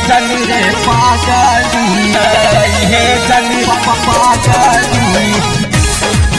जनी रे पागली हे जनी पागली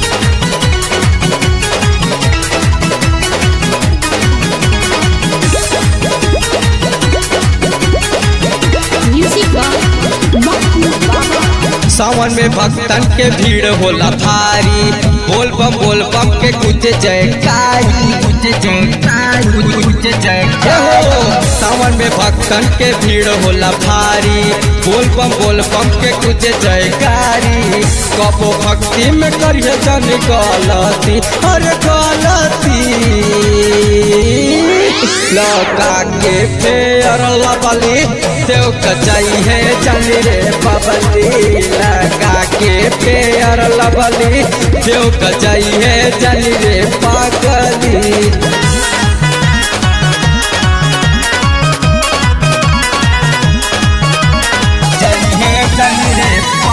Music by Maku Baba. सावन में भक्तन के भीड़ होला भारी बोल बम बोल बम के कुछ जयकारी कुछ जयकारी कुछ हे जयकारी हो सावन में भक्तन के भीड़ होला भारी बोल बम बोल बम के कुछ जयकारी कबो भक्ति में करिए जन गलती अरे गलती लौका के फेर लबली देव कचाई है जनी रे बबली लगा के फेर लबली देव कचाई है जनी रे पागली जनी हे जनी रे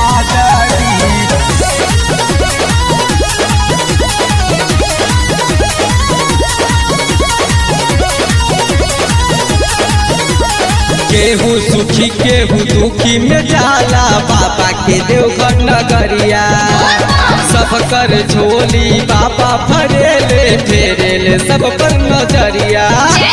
पागली केहू सुखी केहू दुखी में जाला बाबा के देवघर नगरिया सब कर झोली बाबा भरेले फेरेले सब पर नजरिया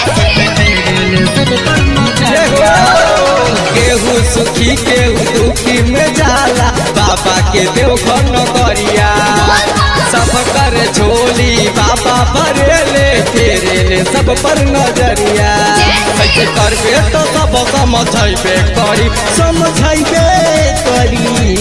जय हो। केहू सुखी केहू दुखी में जाला बाबा के देवघर नगरिया सब कर झोली बाबा भरेले फेरेले सब पर नजरिया ऐसे करबे तो सब समझैबे करी समझैबे करी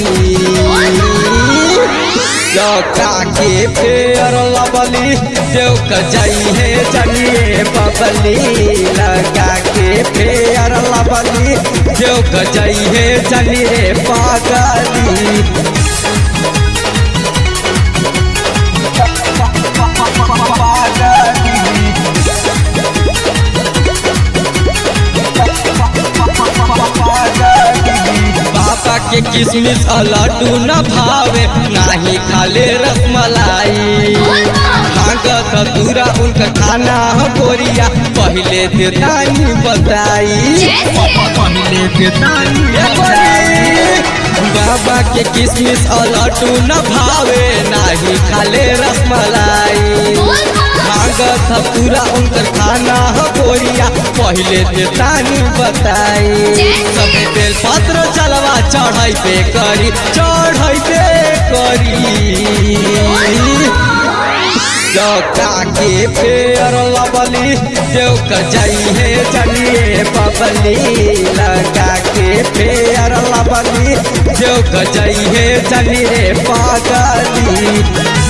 जका के फेर लबली देव कजाई है जनिए बबली लगा के फेर लबली देव कजाई है जनिए पागली बाबा के किसमिस आ लड्डू न भावे नाही खाले रसमलाई भागत दूरा उनका खाना ह गोरिया पहले देतानी बताई पहले के तानी ये गोरी, बाबा के किसमिस आ लड्डू न भावे नाही खाले रसमलाई भागत ह पूरा उनकर खाना ह गोरिया पहले देतानी बताई सब बेल पत्र चलवा चढ़ैबे करी चढ़ैबे करी जका के फेर लबली देव कजाई है जनिए बबली लगा के फेर लबली देव कजाई है जनिए पागली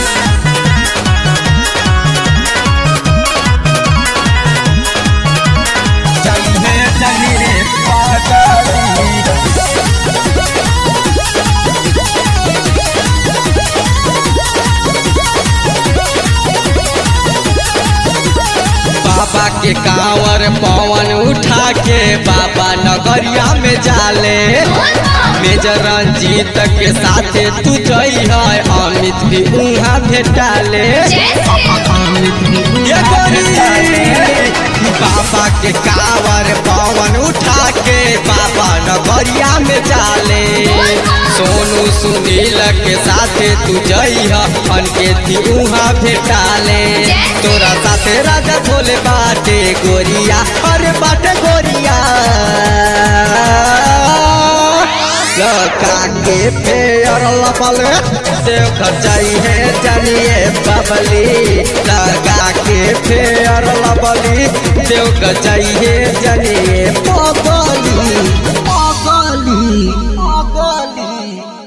जनी हे जनी रे पागली बाबा के कांवर पवन उठा के बाबा नगरिया में जाले मेजर रंजीत के साथे तू जई है अमित भी उहाँ भेटाले ये गोरी, बाबा के कांवर पवन उठा के बाबा नगरिया में जाले सोनू सुनील के साथे तू जई है अनके थी उहाँ भेटाले तोरा साथे राजा भोले बाटे गोरिया अरे बाटे गोरिया लका के फेर लपल देव खचाई है जनिए बबली लगा के फेर लबली देव खचाई है जनिए